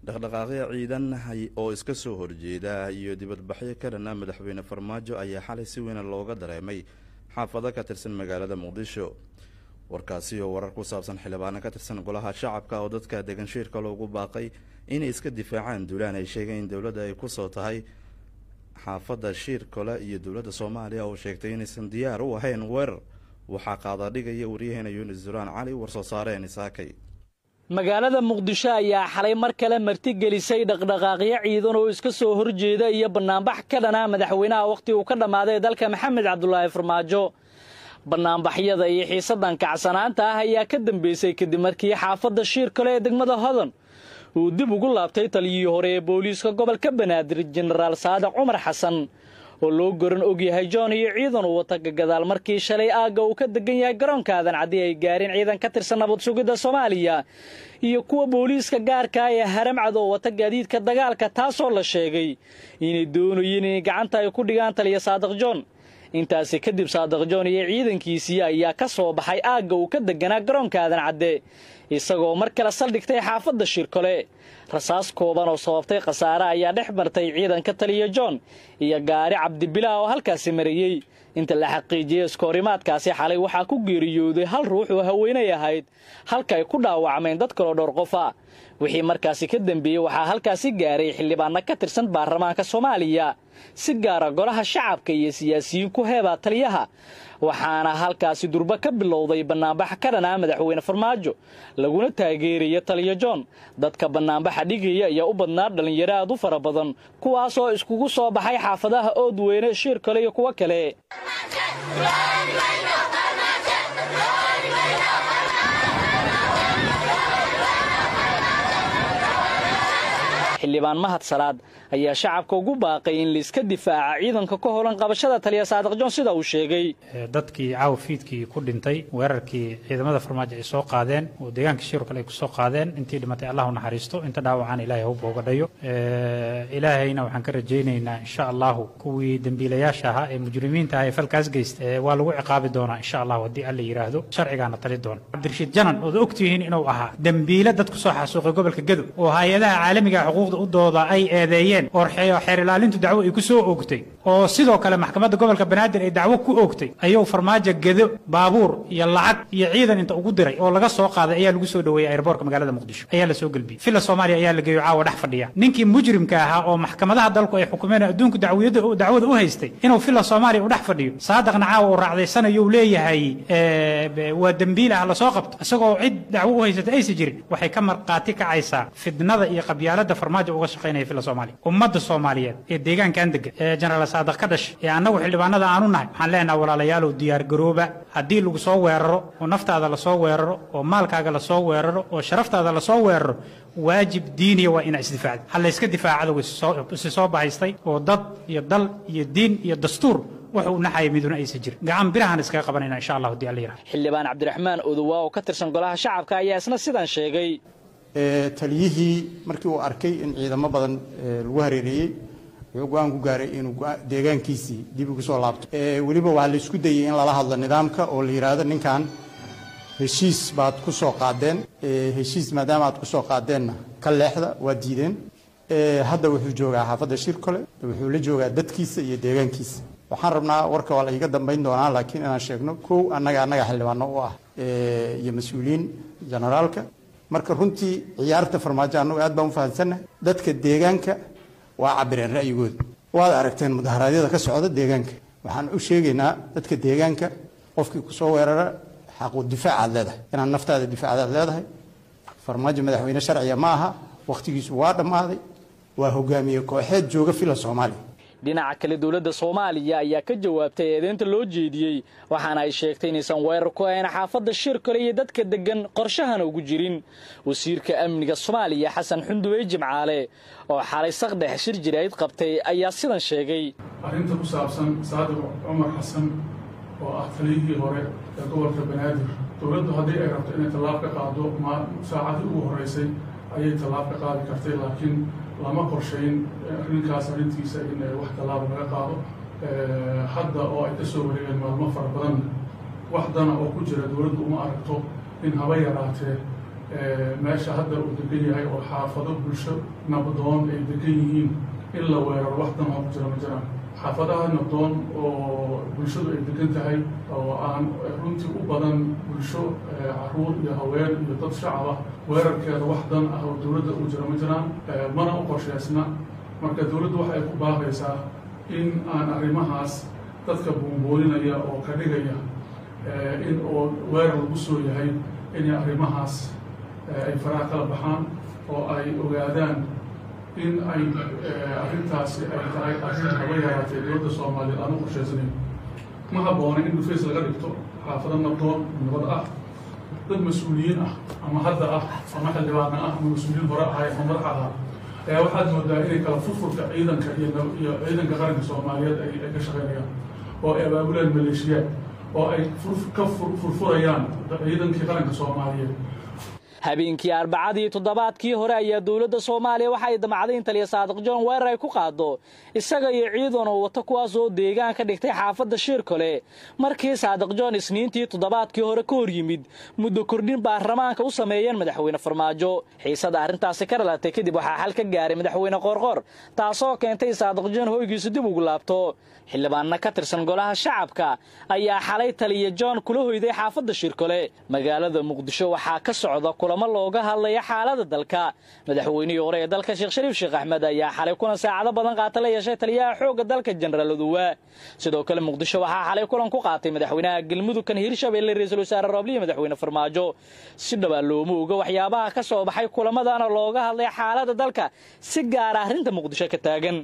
dhaqdhaqaaqyo ciidan oo iska soo horjeeda iyo dibadbaxyo ka dhana madaxweyne farmaajo ayaa xalay si weyn looga dareemay xaafado ka tirsan magaalada muqdisho warkaasi oo warar ku saabsan xildhibaano ka tirsan golaha shacabka oo dadka degan shiirka loogu baaqay inay iska difaacaan duulaan ay sheegeen in dowladda ay kusoo tahay xaafadda shiirkole iyo dowladda soomaaliya oo sheegtay inaysan diyaar u ahayn weerar waxaa qaadadhigaya waryaheena yunis duraan cali warsoo saareen isaakay magaalada muqdisho ayaa xalay mar kale martigelisay dhaqdhaqaaqyo ciidan oo iska soo horjeeda iyo bannaanbax ka dhana madaxweynaha wakhti uu ka dhammaaday dalka maxamed cabdulaahi farmaajo bannaanbaxyada iyo xiisadan kacsanaanta ah ayaa ka dambeysay kadib markii xaafadda shiir kale ee degmada hodan uu dib ugu laabtay taliyihii hore ee booliiska gobolka banaadir jenaraal saadiq cumar xasan oo loo goran ogyahay john iyo ciidan uu wata gagadaal markii shalay aagga uu ka degan yahay garoonka aadan caddi ay gaareen ciidan ka tirsan nabad sugidda soomaaliya iyo kuwa booliiska gaarkaa ee haramcad oo wata gaadiidka dagaalka taasoo la sheegay inay doonayeen inay gacanta ay ku dhigaan taliya saadiq john intaasi kadib saadiq john iyo ciidankiisii ayaa ka soo baxay aagga uu ka deganaa garoonka aadan cadde isagoo mar kale saldhigtay xaafadda shirkole rasaas kooban oo sababtay khasaare ayaa dhex martay ciidanka taliya john iyo gaari cabdibilah oo halkaasi marayey inta la xaqiijiyey iskoorimaadkaasi xalay waxaa ku geeriyooday hal ruux oo haweenay ahayd halka ay ku dhaawacmeen dad kaloo dhowr qof ah wixii markaasi ka dembeeyey waxaa halkaasi gaaray xildhibaanno ka tirsan baarlamaanka soomaaliya si gaara golaha shacabka iyo siyaasiyiin ku heebaa taliyaha waxaana halkaasi durbo ka bilowday bannaanbax ka dhanaa madaxweyne farmaajo laguna taageeraya taliya john dadka bannaanbaxa dhigaya ayaa u badnaa dhallinyaro aad u fara badan kuwaasoo iskugu soo baxay xaafadaha oodweyne shiir kale iyo kuwo kale xildhibaan mahad salaad ayaa shacabka ugu baaqay in laiska difaaca ciidanka ka holan qabashada taliya saadiq john sida uu sheegay dadkii caawa fiidkii ku dhintay weerarkii ciidamada farmaajo ay soo qaadeen oo deegaanka shiir kale ay ku soo qaadeen intii dhimatay allah u naxariisto inta dhaawacaan ilaahay hawba uga dhayo ilaahayna waxaan ka rajaynaynaa insha allahu kuwii dembiilayaasha ahaa ee mujrimiinta ah ee falkaas geysta waa lagu ciqaabi doonaa insha allahu haddii alla yidhaahdo sharcigaana tali doona cabdirashiid janan ood ogtihiin inuu ahaa dembiile dad kusoo xasuuqay gobolka gadow oo hay-adaha caalamiga xuquuqda u dooda ay eedeeyeen oo xeer ilaalintu dacwo ay ku soo oogtay oo sidoo kale maxkamadda gobolka banaadir ay dacwo ku oogtay ayuu farmaajo gedo baabuur iyo lacag iyo ciidan inta ugu diray oo laga soo qaaday ayaa lagu soo dhoweeyey airboortka magaalada muqdisho ayaa la soo gelbiyey villa soomaaliya ayaa la geeyo caawa dhex fadhiya ninkii mujrimka ahaa oo maxkamadaha dalku ay xukumeen adduunku dacwiyada dacwada u haystay inuu villa soomaaliya u dhex fadhiyo saadaqna caawa uu raacdaysanayuu leeyahay waa dembiil ah lasoo qabto isagoo cid dacwo u haysata aysa jirin waxay ka marqaati kacaysaa fidnada iyo qabyaalada farmaajo uga shaqaynaya villa soomaaliya ummadda soomaaliyeed ee deegaankan degan ee jenaraal saadaq ka dhashay ee annagu xildhibaanada aanu nahay waxaan leenaha walaalayaalow diyaar garooba haddii lagu soo weeraro oo naftaada lasoo weeraro oo maalkaaga lasoo weeraro oo sharaftaada lasoo weeraro waajib diiniya waa inaa isdifaacda ha layska difaaca cadowga isi soo bahaystay oo dad iyo dal iyo diin iyo dastuur wuxuu naxaya miduna aysan jirin gacan birahaan iskaga qabanayna insha allah haddii alla yidhaha xildhibaan cabdiraxmaan odowa oo ka tirsan golaha shacabka ayaa isna sidan sheegay taliyihii markii uu arkay in ciidamo badan lagu hareereeyey wuxuu go-aan ku gaaray inuu deegaankiisii dib ugu soo laabto weliba waxaa la isku dayey in lala hadlo nidaamka oo la yidhaahdo ninkan heshiis baad ku soo qaadeen heshiis maadaama aad ku soo qaadeenna ka leexda waa diideen hadda wuxuu joogaa xaafadda shirkole wuxuu la joogaa dadkiisa iyo deegaankiisa waxaan rabnaa warka waa la iga dambayn doonaa laakiin inaan sheegno kow annaga annaga xildhibaano u ah iyo mas-uuliyiin generaalka marka runtii ciyaarta farmaajo annagu aad baan u fahamsannahay dadka deegaanka waa cabireen ra'yigooda waad aragteen mudaharaadyada ka socda deegaanka waxaan u sheegaynaa dadka deegaanka qofkii kusoo weerara xaqu difaacaad leedahay inaad naftaada difaacdaad leedahay farmaajo madaxweyne sharciga ma aha wakhtigiisu waa dhammaaday waa hogaamiye kooxeed jooga fila soomaaliya dhinaca kale dowladda soomaaliya ayaa ka jawaabtay eedeynta loo jeediyey waxaana ay sheegtay inaysan weerar ku ahayn xaafadda shir kale iyo dadka deggan qorshahana ugu jirin wasiirka amniga soomaaliya xasan xunduwey jimcaale oo xalay saqdhex shir jirayd qabtay ayaa sidan sheegay arrinta ku saabsan saadiq cumar xasan oo ah taliyihii hore ee gobolka banaadir dowladdu haddii ay rabto inay tallaab ka qaado saacadii ugu horreysay ayay tallaab ka qaadi kartay laakiin lama qorshayn arrinkaas arrintiisa in wax tallaaba laga qaado hadda oo ay ka soo wareegeen maalmo fara badan wax dana oo ku jira dowladdu uma aragto in haba yaraatee meesha hadda uu degan yahay oo xaafado bulsho nabdoon ay degan yihiin in la weeraro wax dan oo ku jira ma jiraan xaafadaha nabdoon oo bulshadu ay degan tahay oo aan runtii u badan bulsho caruur iyo haween iyo dad shacab ah weerarkeeda wax dan ah oo dowladda u jira ma jiraan mana u qorsheysna marka dowladdu waxa ay ku baaqaysaa in aan arrimahaas dadka buunbooninaya oo ka dhigaya in oo weerar lagu soo yahay inay arrimahaas ay faraha kala baxaan oo ay ogaadaan in ay arrintaasi ay tahay arrin haba yaraatee dowladda soomaaliyeed aan u qorshaysanayn ma habboona in dhufays laga dhigto xaafado nabdoon nabad ah dad mas-uuliyiin ah ama hadda ah ama xildhibaana ah ama mas-uuliyiin hore ahay ama madax ahaa ayaa waxaad moodaa inay kala furfurka ciidanka iyo iyo ciidanka qaranka soomaaliyeed ay ay ka shaqaynayaan oo ay abaabulaan maleeshiyaad oo ay ka furfurayaan ciidankii qaranka soomaaliyeed habeenkii arbacadii toddobaadkii hore ayaa dowladda soomaaliya waxa ay damacday in taliya saadiq john weerar ay ku qaado isaga iyo ciidan oo wata kuwaas oo deegaan ka dhigtay xaafadda shiirkole markii saadiq john isniintii toddobaadkii hore ka hor yimid muddo kordhin baarlamaanka u sameeyeen madaxweyne farmaajo xiisada arrintaasi ka dhalatay kadib waxaa xal ka gaaray madaxweyne qoorqoor taasoo keentay saadiq john hoygiisu dib ugu laabto xildhibaanna ka tirsan golaha shacabka ayaa xalay taliya john kula hoyday xaafadda shirkole magaalada muqdisho waxaa ka socda kulamo looga hadlaya xaalada dalka madaxweynihii hore ee dalka sheekh shariif sheekh axmed ayaa xalay kulan saacado badan qaata la yeeshay taliyaha xoogga dalka jenaraal oduwa sidoo kale muqdisho waxaa xalay kulan ku qaatay madaxweynaha galmudug kan hiirshabelle ra-iisul wasaare roobliya madaxweyne farmaajo si dhowaa looma oga waxyaabaha ka soo baxay kulamadana looga hadlay xaalada dalka si gaara arrinta muqdisho ka taagan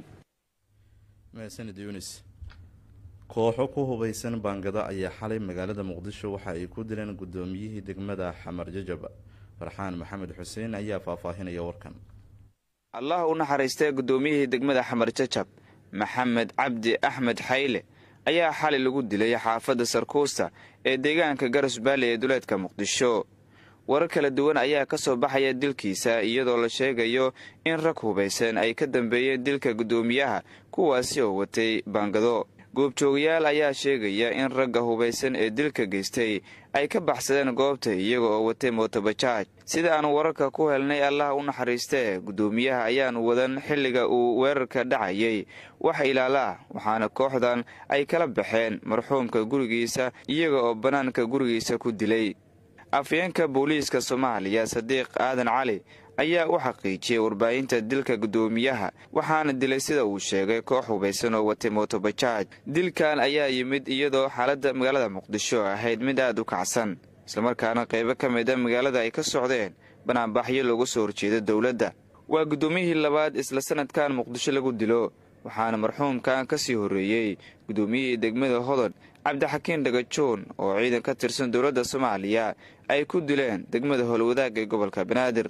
kooxo ku hubaysan baangada ayaa xalay magaalada muqdisho waxa ay ku dileen guddoomiyihii degmada xamar jajab farxaan maxamed xuseen ayaa faahfaahinaya warkan allah u naxariistay guddoomiyihii degmada xamar jajab maxamed cabdi axmed xayle ayaa xalay lagu dilay xaafadda sarkuusta ee deegaanka garas baali ee duleedka muqdisho warar kala duwan ayaa ka soo baxaya dilkiisa iyadoo la sheegayo in rag hubaysan ay ka dambeeyeen dilka guddoomiyaha kuwaasi oo watay baangado goobjoogayaal ayaa sheegaya in ragga hubaysan ee dilka geystay ay ka baxsadeen goobta iyaga oo watay mootobajaaj sida aan wararka ku helnay allah u naxariistee guddoomiyaha ayaan wadan xilliga uu weerarka dhacayay wax ilaala ah waxaana kooxdan ay kala baxeen marxuumka gurigiisa iyaga oo bannaanka gurigiisa ku dilay afyeenka booliiska soomaaliya sadiiq aadan cali ayaa u xaqiijiyey warbaahinta dilka guddoomiyaha waxaana dilay sida uu sheegay koox hubaysan oo watay mootobajaaj dilkan ayaa yimid iyadoo xaaladda magaalada muqdisho ahayd mid aad u kacsan islamarkaana qaybo ka mid a magaalada ay ka socdeen banaanbaxyo looga soo horjeeda dowladda waa guddoomiyihii labaad isla sanadkan muqdisho lagu dilo waxaana marxuumkan ka sii horreeyey guddoomiyihii degmada hodon cabdixakiin dhagajoon oo ciidan ka tirsan dowladda soomaaliya ay ku dileen degmada howlwadaag ee gobolka banaadir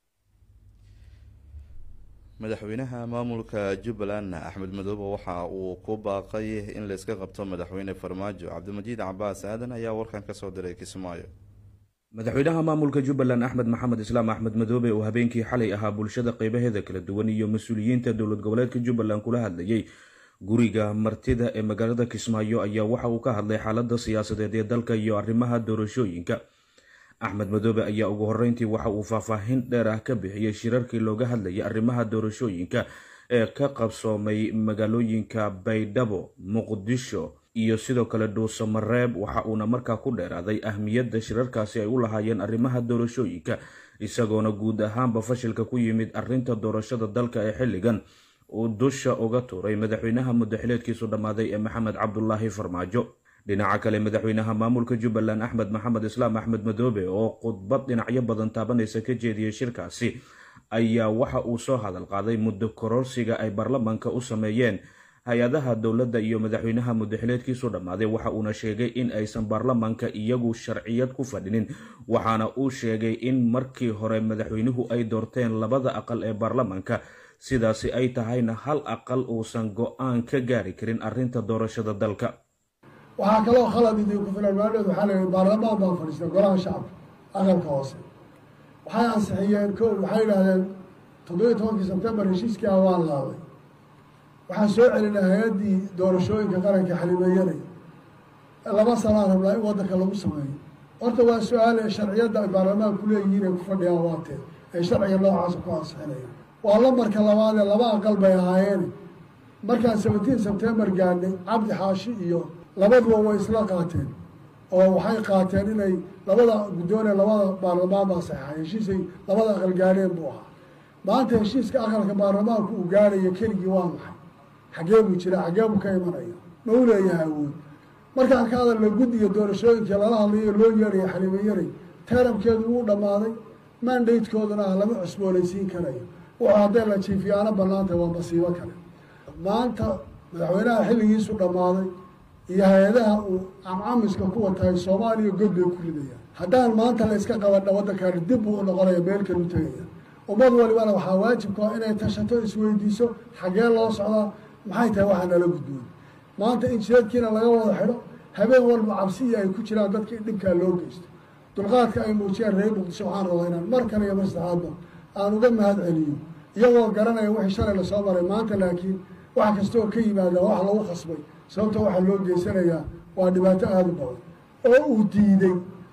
madaxweynaha maamulka jubbaland axmed madoobe waxa uu ku baaqay in layska qabto madaxweyne farmaajo cabdimajiid cabaas aadan ayaa warkan kasoo diray kismaayo madaxweynaha maamulka jubbaland axmed maxamed islaam axmed madoobe oo habeenkii xalay ahaa bulshada qeybaheeda kala duwan iyo mas-uuliyiinta dowlad goboleedka jubbaland kula hadlayay guriga martida ee magaalada kismaayo ayaa waxa uu ka hadlay xaalada siyaasadeed ee dalka iyo arrimaha doorashooyinka axmed madoobe ayaa ugu horeyntii waxa uu faahfaahin dheer ah ka bixiyey shirarkii looga hadlayay arrimaha doorashooyinka ee ka qabsoomay magaalooyinka baydhabo muqdisho iyo sidoo kale dhuuso mareeb waxa uuna markaa ku dheeraaday ahmiyadda shirarkaasi ay u lahaayeen arrimaha doorashooyinka isagoona guud ahaanba fashilka ku yimid arrinta doorashada dalka ee xilligan uu dusha uga tuuray madaxweynaha muddaxileedkiisu dhammaaday ee maxamed cabdulaahi farmaajo dhinaca kale madaxweynaha maamulka jubbaland axmed maxamed islaam axmed madoobe oo khudbad dhinacyo badan taabanaysa ka jeediyey shirkaasi ayaa waxa uu soo hadal qaaday muddo kororsiga ay baarlamaanka u sameeyeen hay-adaha dowladda iyo madaxweynaha muddaxileedkiisu dhammaaday waxa uuna sheegay in aysan baarlamaanka iyagu sharciyad ku fadhinin waxaana uu sheegay in markii hore madaxweynuhu ay doorteen labada aqal ee baarlamaanka sidaasi ay tahayna hal aqal uusan go-aan ka gaari karin arrinta doorashada dalka waxaa kaloo khalad idinku filan maadhood waxaa la yihi baarlamaan baa fadhiistay golaha shacabka aqalka hoose waxay ansixiyeen ko waxay yidhahdeen toddobiyo tobankii sebtembar heshiiskii ah waan laaday waxaan soo celinay hay-addii doorashooyinka qaranka xalimeeyanay laba sanaa rabnaa in waddanka lagu sameeyo horta waa su-aal ee sharciyadda ay baarlamaanku leeyihiin ay ku fadhiyaan waatee ay sharciga noocaasa ku ansixinayaan waa lambarka labaadee laba aqal bay ahaayeen markaan seventeen sebtembar gaadhnay cabdi xaashi iyo labaduba way isla qaateen oo waxay qaateen inay labada guddoonee labada baarlamaan baa saxeexay heshiisay labada aqal gaadheen buu ahaa maanta heshiiska aqalka baarlamaanku uu gaadhayo keligii waa maxay xaggee buu jira xaggee buu ka imanaya ma u leeyahay awood markaan ka hadalna guddiga doorashooyinka lala hadlayo loo yeeraya xaliimo yaray taramkeedu wuu dhammaaday mandatekooduna ah lama cusboonaysiin karayo wuxuu hadday la jiifiyaano bannaantay waa masiibo kale maanta madaxweynaha xilligiisu dhammaaday iyo hay-adaha uu camcamiska ku watahay soomaaliya god bay ku ridayaan haddaan maanta la iska qabadha waddankaani dib buu u noqonaya meel kalu tegaya ummad walibana waxaa waajibku ah inay tashato isweydiiso xaggee loo socdaa maxay tahay waxaa nala gudboon maanta in jiradkiina laga wada xidho habeen walba cabsiya ay ku jiraan dadka in dhibkaa loo geysto dulqaadka ay muujiyaan reer muqdisho waxaan rabaa inaan mar kale iyo mar saddexaadba aan uga mahad celiyo iyagoo garanaya wixii shalay lasoo maray maanta laakiin wax kastaoo ka yimaada wax lagu khasbay sababta waxaa loo geysanayaa waa dhibaato aada u badan oo uu diiday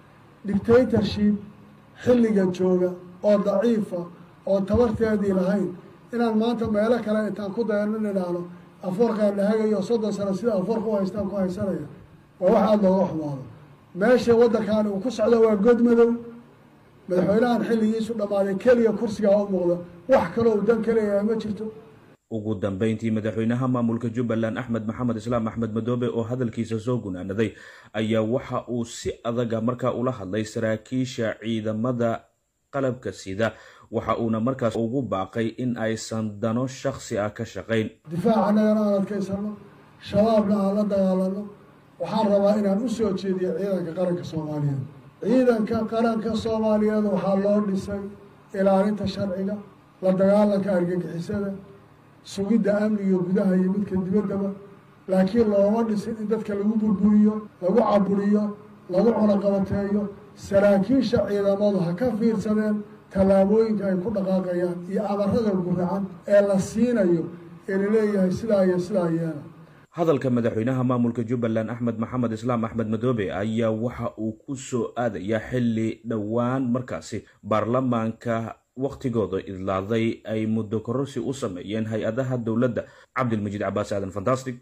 dictatorship xilligan jooga oo daciifa oo tabarteedii lahayn inaan maanta meelo kale intaan ku dayano nidhaahno afoorkaan lahagayo soddon sano sida afoorka u haystaan ku haysanaya waa wax aada looga xumaado meesha waddankaani uu ku socdo waa god madow madaxweynahan xilligiisu dhammaaday keliya kursigaa u muuqda wax kaloo uu dan ka leeyahay ma jirto ugu dambeyntii madaxweynaha maamulka jubbaland axmed maxamed islaam axmed madoobe oo hadalkiisa soo gunaanaday ayaa waxa uu si adaga markaa ula hadlay saraakiisha ciidamada qalabka sida waxa uuna markaas ugu baaqay in aysan dano shaksi ah ka shaqayn difaacanagana aan adkaysano shabaabna aan la dagaalano waxaan rabaa inaan u soo jeediyo ciidanka qaranka soomaaliyeed ciidanka qaranka soomaaliyeed waxaa loo dhisay ilaalinta sharciga la dagaalanka argagixisada sugidda amniga gudaha iyo midka dibaddaba laakiin looma dhisin in dadka lagu burburiyo lagu caburiyo lagu cunaqabateeyo saraakiisha ciidamadu ha ka fiirsadeen tallaabooyinka ay ku dhaqaaqayaan iyo amarada guracan ee la siinayo ee laleeyahay sidaa iyo sidaa yeela hadalka madaxweynaha maamulka jubbaland axmed maxamed islaam axmed madoobe ayaa waxa uu ku soo aadayaa xilli dhowaan markaasi baarlamaanka wakhtigooda idlaaday ay muddo kororsi u sameeyeen hay-adaha dowladda cabdilmajiid cabaas aadan fantastic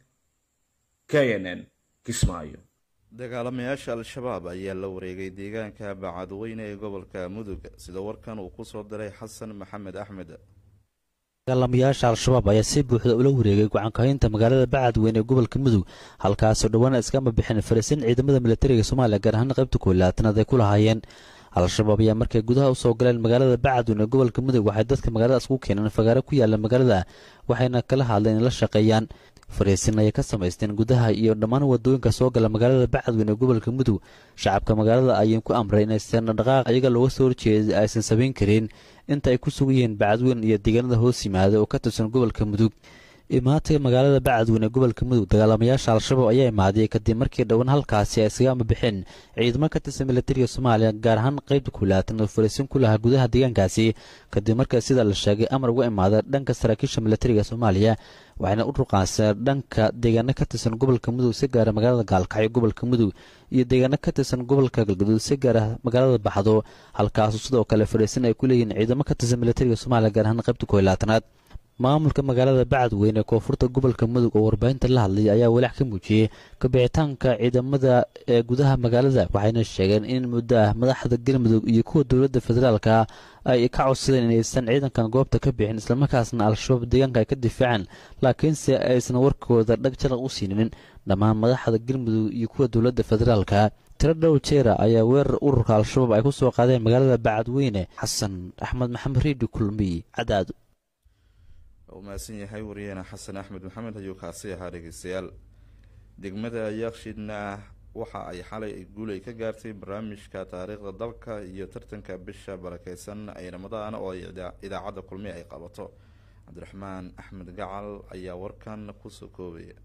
k n n kismaayo dagaalamayaasha al-shabaab ayaa la wareegay deegaanka bacadweyne ee gobolka mudug sida warkan uu ku soo diray xasan maxamed axmed dagaalamayaasha al-shabaab ayaa si buuxda ula wareegay gacankahaynta magaalada bacadweyne ee gobolka mudug halkaasoo dhowaana iskama bixin fariisin ciidamada militariga soomaaliya gaar ahaan qaybta koolaatanaad ay ku lahaayeen al-shabaab ayaa markay gudaha usoo galeen magaalada bacadweyne ee gobolka mudug waxay dadka magaaladaas ugu keeneen fagaaro ku yaala magaalada waxayna kala hadleen in la shaqeeyaan fariisin ayay ka samaysteen gudaha iyo dhammaan wadooyinka soo gala magaalada bacadweyne ee gobolka mudug shacabka magaalada ayay ku amray inaysan dhaqaaq iyaga looga soo horjeeda aysan samayn karin inta ay ku sugan yihiin bacadweyne iyo deegaanada hoos yimaada oo ka tirsan gobolka mudug imaatay magaalada bacadweyne ee gobolka mudug dagaalamayaasha al-shabaab ayaa imaaday kadib markii dhowaan halkaasi ay iskaga ambabixeen ciidamo ka tirsan militariga soomaaliya gaar ahaan qaybta kulaatan oo fariisin ku lahaa gudaha deegaankaasi kadib marka sida la sheegay amar uga imaada dhanka saraakiisha militariga soomaaliya waxayna u ruqaansadeen dhanka deegaano ka tirsan gobolka mudug si gaara magaalada gaalkacyo gobolka mudug iyo deegaano ka tirsan gobolka galgaduud si gaara magaalada baxdo halkaasu sidoo kale fariisin ay ku leeyihiin ciidamo ka tirsan militariga soomaaliya gaar ahaan qaybta koylaatanaad maamulka magaalada bacadweyne ee koonfurta gobolka mudug oo warbaahinta la hadlay ayaa walaac ka muujiyey kabixitaanka ciidamada ee gudaha magaalada waxayna sheegeen in muddo ah madaxda galmudug iyo kuwa dowladda federaalka ay ka codsadeen inaysan ciidankan goobta ka bixin islamarkaasna al-shabaab deegaanka ay ka difaaceen laakiinse aysan warkooda dhag jalaq u siinin dhammaan madaxda galmudug iyo kuwa dowladda federaalka tiro dhow jeera ayaa weerar ururka al-shabaab ay ku soo qaadeen magaalada bacadweyne xasan axmed maxamed riidi kulmiy cadaad mahadsan yahay wariyaheena xasan axmed maxamed ayuu kaasi ahaa dhegeystayaal degmada yaakshidna waxa ay xalay guulay ka gaartay barnaamijka taariikhda dalka iyo tartanka bisha barakeysan ay ramadaan oo idaacadda kulmi ay qabato cabdiraxmaan axmed gacal ayaa warkan kusoo koobaya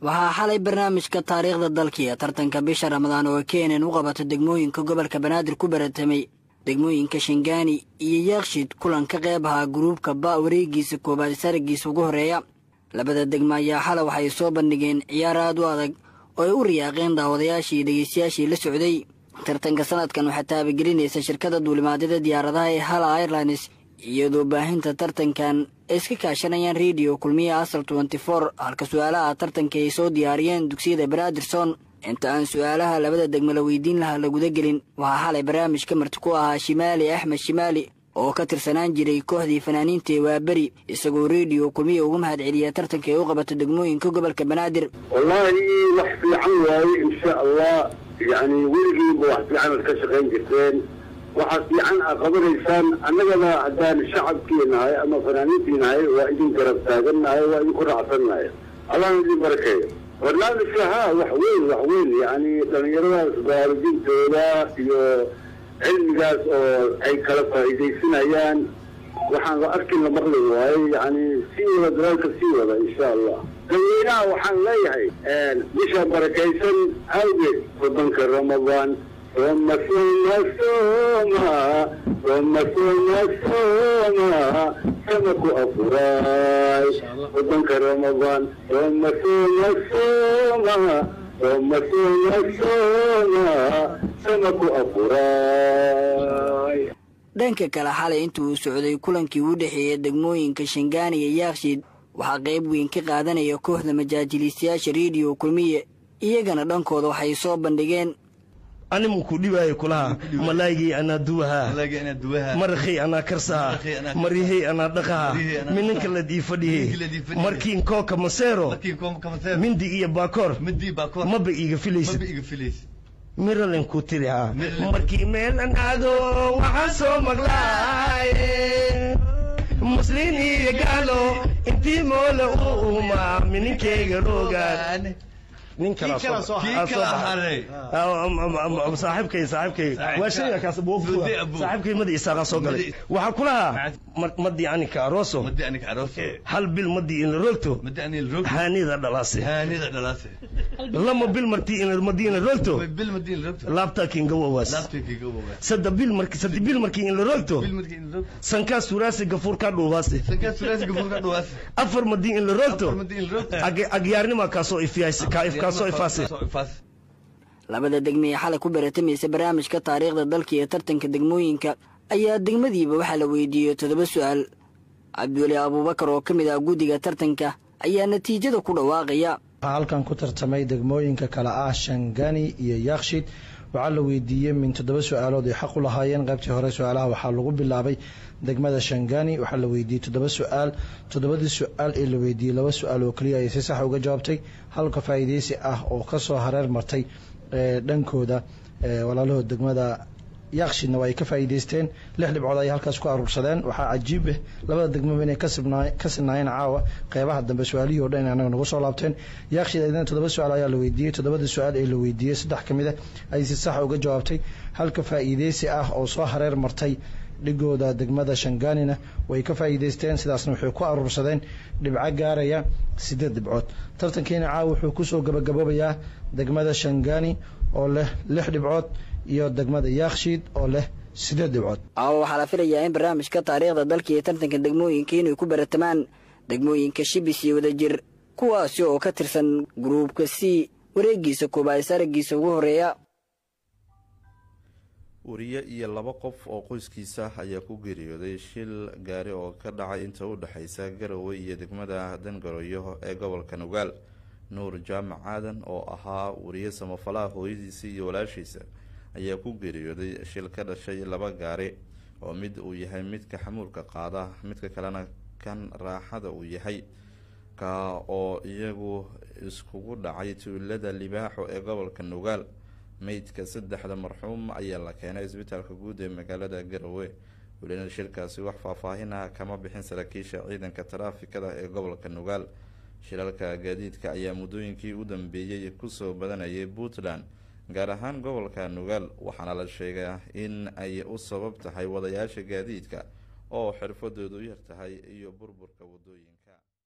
waxaa xalay barnaamijka taariikhda dalkiiyo tartanka bisha ramadaan oo keenan u qabato degmooyinka gobolka banaadir ku baratamay degmooyinka shangaani iyo yaakshid kulan ka qeyb ahaa guruubka ba wareegiisa koowaad saragiisa ugu horeeya labada degmo ayaa xalay waxay soo bandhigeen ciyaar aad u adag oo ay u riyaaqeen daawadayaashii dhegeystayaashii la socday tartanka sanadkan waxaa taabagelinaysa shirkada duulimaadyada diyaaradaha ee hala airlines iyadoo baahinta tartankan ay iska kaashanayaan rediyo kulmiya asal tenty four halka su-aalaha tartanka ay soo diyaariyeen dugsiyada banaadirson inta aan su-aalaha labada degmo la weydiin lahaa la guda gelin waxaa xalay barnaamijka marti ku ahaa shimaali axmed shimaali oo ka tirsanaan jiray kooxdii fanaaniinta ee waaberi isagoo rediyo kulmiya ugu mahad celiya tartanka ay u qabato degmooyinka gobolka banaadir wallaahi wax fiican waaye insha allah yacni weligiiba wax fiican ad ka shaqayn jirteen waxaa fiican aa qabanaysaan annagana haddaan shacabkii nahay ama fanaaniintii nahay waa idin garab taagan nahay waa idinku raacsan nahay allahna idin barakeeyo barnaamijka ha wax weyn wax weyn yacni dhallinyaradaas baraarujintooda iyo cilmigaas oo ay kala faa'iidaysanayaan waxaan la arkin la maqli waayo yacni sii wada dalaalka sii wada insha allah dadweynaha waxaan leeyahay bisha barakaysan awgeed wadanka ramadaan ثم ثم ثم ثم ثم ثم سمك أفراي وضنك رمضان ثم ثم ثم ثم ثم ثم سمك أفراي dhanka kale xalay intii uu socday kulankii u dhexeeya degmooyinka shangaani iyo yaakshiid waxaa qayb weyn ka qaadanaya kooxda majaajiliistayaasha rediyo kulmiye iyagana dhankooda waxay soo bandhigeen animu ku dhibaayo kulaha malaygii anaa duwahaa marakhay anaa karsaha maryahay anaa dhaqaha mininka ladii fadhihe markiin kooka maseero mindi iyo baakoor maba iiga filaysa miralen ku tirihaa markii meel an aado waxaan soo maqlaaye muslin iyo gaalo intii moole u uumaa mininkayga roogaan nin kala saaxiibkay saaxiibkay waa shayga kaas saaxiibkay madi isaaqa soo galay waxaa kulahaa madi anika arooso hal bil madi in la rogto haanida dhalaase lama bil marti madi in la rogto laabtaa kingawowaas sadda bil marki saddi bil marki in la rogto sankaa suraasi gafuurkaa dhuubaase afar madi in la rogto agyaarnima kaasoo ifiyaas labada degme ee xalay ku baratamaysa barnaamijka taariikhda dalka iyo tartanka degmooyinka ayaa degmadiiba waxaa la weydiiyey toddoba su-aal cabdiweli abuubakar oo ka mid ah guddiga tartanka ayaa natiijada ku dhawaaqaya waxaa halkan ku tartamay degmooyinka kale ah shangani iyo yaakshid waxaa la weydiiyey min toddoba su-aalood ay xaq u lahaayeen qaybtii hore su-aalaha waxaa lagu bilaabay degmada shangani waxaa la weydiiyey toddoba su-aal toddobadii su-aal ee la weydiiyey laba su-aal oo keliya ayay si sax uga jawaabtay halka faa'iideysi ah oo kasoo hareer martay dhankooda walaalahood degmada yaakshidna waa ay ka faa'iideysteen lix dhibcood ayay halkaas ku aruursadeen waxaa cajiib ah labada degmaba inay ka sinaayeen caawa qeybaha dambe su-aalihii o dhan in anaga nagu soo laabteen yaakshid ayadana toddoba su-aal ayaa la weydiiyey toddobada su-aal ee la weydiiyey saddex ka mid a ayay si sax uga jawaabtay halka faa'iideysi ah oo soo hareer martay dhigooda degmada shanganina way ka faa'iideysteen sidaasna waxay ku aruursadeen dhibco gaaraya sideed dhibcood tartankiina caawa wuxuu kusoo gabagaboobayaa degmada shangani oo leh lix dhibcood iyo degmada yaakshiid oo leh sideed dhibcood aawa waxaa la filayaa in barnaamijka taariikhda dalka iyo tartanka degmooyinka inay ku baratamaan degmooyinka shibis iyo wadajir kuwaasi oo ka tirsan gruubka c wareegiisa koobaad saragiisa ugu horeeya wariye iyo laba qof oo qoyskiisa ayaa ku geeriyooday shil gaari oo ka dhacay inta u dhexaysa garowe iyo degmada dangaroyo ee gobolka nugaal nuur jaamac aadan oo ahaa wariye samafalaha hooyadiisa iyo walaashiisa ayaa ku geeriyooday shil ka dhashay laba gaari oo mid uu yahay midka xamuulka qaada midka kalena kan raaxada uu yahay ka oo iyagu iskugu dhacay tuulada libaaxo ee gobolka nugaal meydka saddexda marxuum ayaa la keenay isbitaalka guud ee magaalada garowe welina shilkaasi wax faahfaahin ah kama bixin saraakiisha ciidanka taraafikada ee gobolka nugaal shilalka gaadiidka ayaa muddooyinkii u dambeeyey kusoo badanayay puntland gaar ahaan gobolka nugaal waxaana la sheegaa in ay u sabab tahay wadayaasha gaadiidka oo xirfadoodu yar tahay iyo burburka wadooyinka